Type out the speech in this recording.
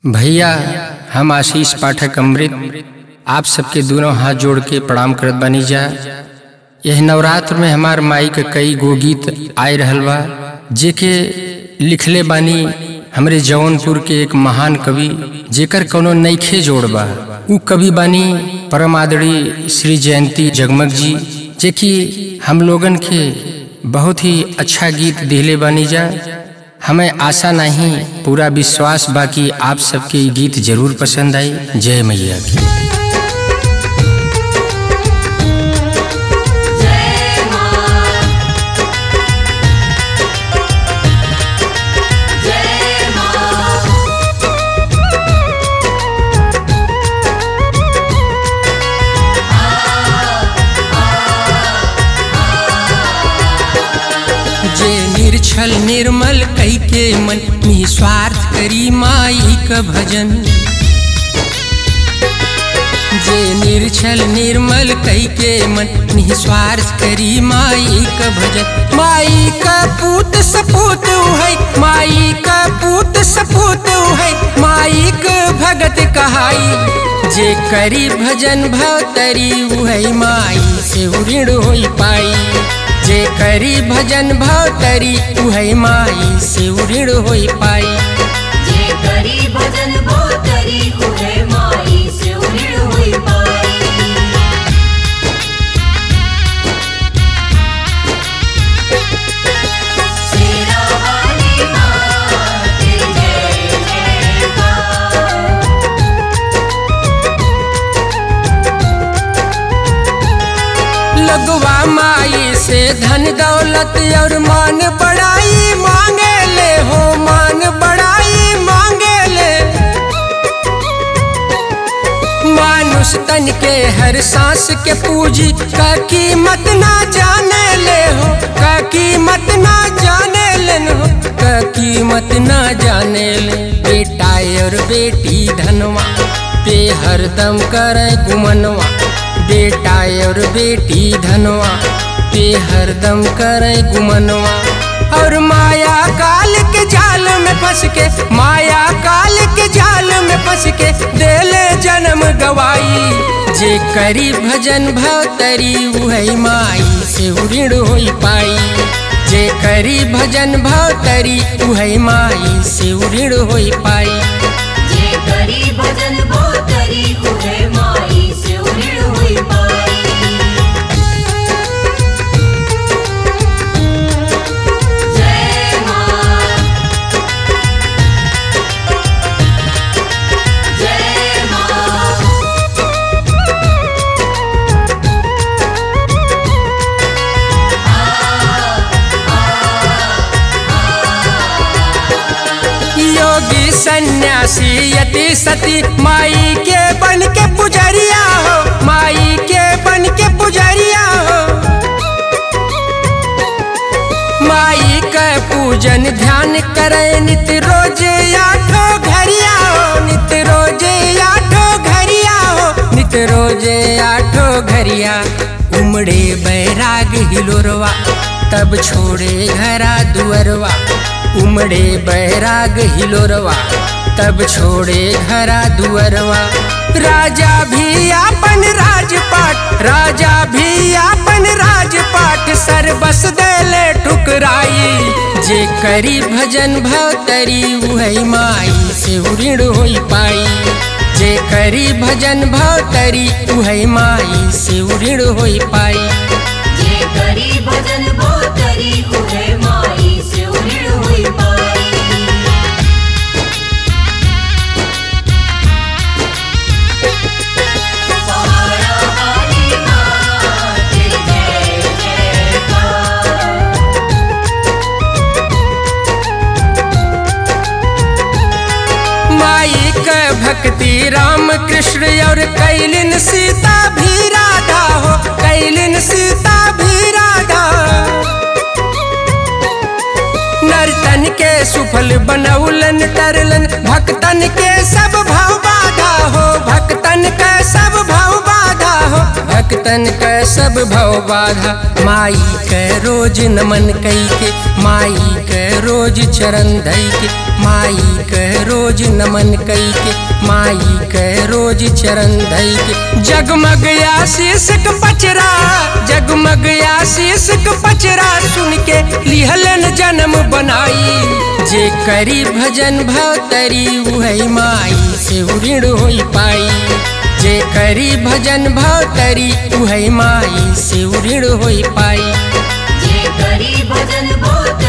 भैया हम आशीष पाठक अमृत आप सबके दोनों हाथ जोड़ के प्रणाम करत बानी जा यह नवरात्र में हमार माई के कई गो गीत आए रहल बा जेके लिखले बानी हमरे जौनपुर के एक महान कवि जेकर कोनो नईखे जोड़ बा उ कवि बानी परम आदरणीय श्री जयंती जगमग जी जेकि हम लोगन के बहुत ही अच्छा गीत दिले बानी जा हमें आशा नहीं पूरा विश्वास बाकी आप सबके ये गीत जरूर पसंद आई जय मैया की जे निर्छल निर्मल कई के मन निस्वार्थ करी माई का भजन जे निर्छल निर्मल कई के मन निस्वार्थ करी माई का भजन माई का पूत सपूत है माई का पूत सपूत है माई का भगत कहाई जे करी भजन भवतरी है माई से ऋण होई पाई जे करी भजन भवतरी उहै माई से ऋण होई पाई जे करी भजन भोतरी उहे माई से उऋण होई पाई शेरा वाली माँ तेरी जय जयकार लगवा माई से धन दौलत और मान बड़ाई मांगे ले हो मान बड़ाई मांगे ले मानुष तन के हर सांस के पूजी का कीमत ना जाने ले हो का कीमत ना जाने लेन हो का कीमत ना जाने ले बेटा और बेटी धनवा पे हरदम करे गुमनवा बेटा और बेटी धनवा पे हरदम करे गुमनवा और माया काल के जाल में फंस के माया काल के जाल में फंस के देले जन्म गवाई जे करी भजन भवतरी उहै माई से ऋण होई पाई जे करी भजन भवतरी उहै माई से ऋण होई पाई जे करी भजन भोतरी उहे माई से उऋण होई पाई जय माँ जय माँ योगी सन्यासी यति सती माई के बन के पुजरिया हो माई के बन के पुजरिया हो माई का पूजन ध्यान करे नित रोज आठो घरिया हो नित रोज आठो घरिया हो नित रोज आठो घरिया उमड़े बैराग हिलोरवा तब छोड़े घरा दुअरवा उमड़े बैराग हिलोरवा तब छोड़े घरा दुअरवा राजा भी आपन राजपाट राजा भी आपन राजपाट सर्वस देले ठुकराई जे करी भजन भवतरी उहै माई से ऋण होई पाई जे करी भजन भवतरी उहै माई से ऋण होई पाई जे करी भजन भोतरी उहे माई से उऋण होई पाई पहाड़ा वाली माँ तेरी जय जयकार माई का भक्ति राम कृष्ण और कैलिन सीता भी राधा हो कैलिन सीता भी राधा नर्तन के सुफल बनौलन तरलन भक्तन के सब भाव बाधा हो भक्तन का सब भाव बाधा हो भक्तन भगतन क सब भव बाधा माई के रोज नमन कई के माई के रोज चरण धई के माई के रोज नमन कई के माई के रोज चरण धई के जगमग आशीष क पचरा जगमग आशीष क पचरा सुन के लिहलन जन्म बनाई जे करी भजन भव तरी उहै माई से ऋण होई पाई जे करी भजन भव तरी उहै माई से ऋण होई पाई जे करी भजन बहुत